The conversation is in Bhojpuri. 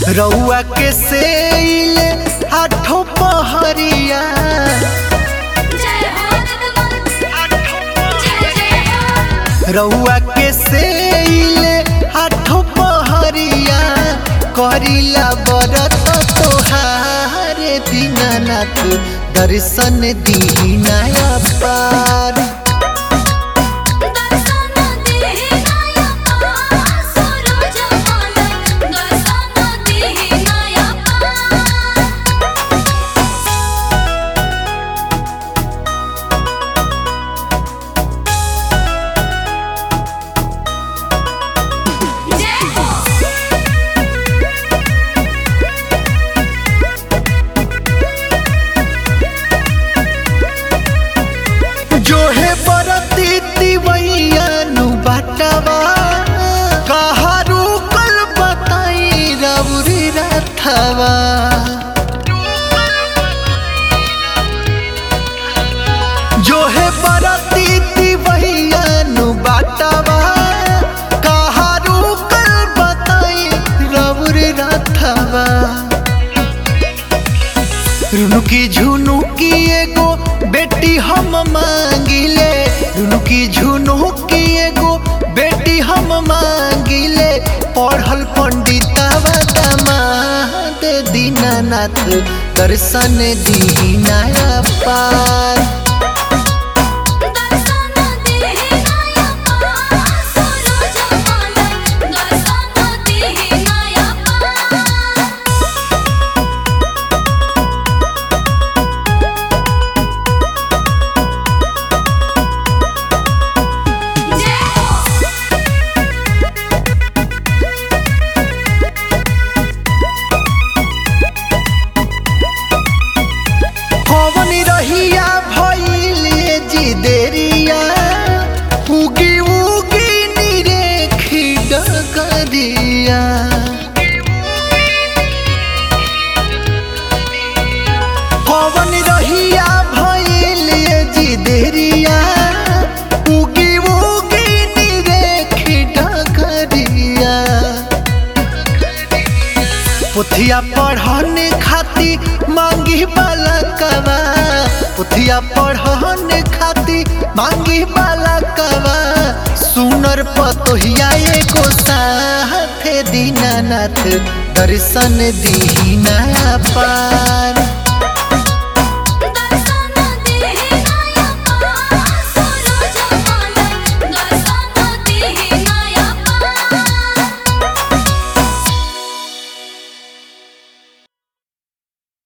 रउआ के सेल आठो पहरिया रउआ के सेल आठो पहरिया करिला बरत तोहार दीनानाथ दर्शन दीना पार जो है बरती तिवैया नु बाटवा कहारू कल बताई रउरी रथवा जो है बरती तिवैया नु बाटवा कहारू कल बताई रउरी रथवा रुनुकी झुनुकी एगो बेटी हम मांगिले रुनुकी झुनुकी एगो बेटी हम मांगिले पढ़ल पंडितवा दामाद दीनानाथ दर्शन दीना पार कवन रहिया भइले जी देरिया उगी उगी निरेखी डगरिया कवन रहिया भइले जी देरिया उगी उगी निरेखी डगरिया पुथिया पढ़ने खाती मांगी बालकवा पुथिया पढ़ने खाती मांगी बालकवा सुनर पतोहिया एगो साथे दीनानाथ दर्शन दीना पार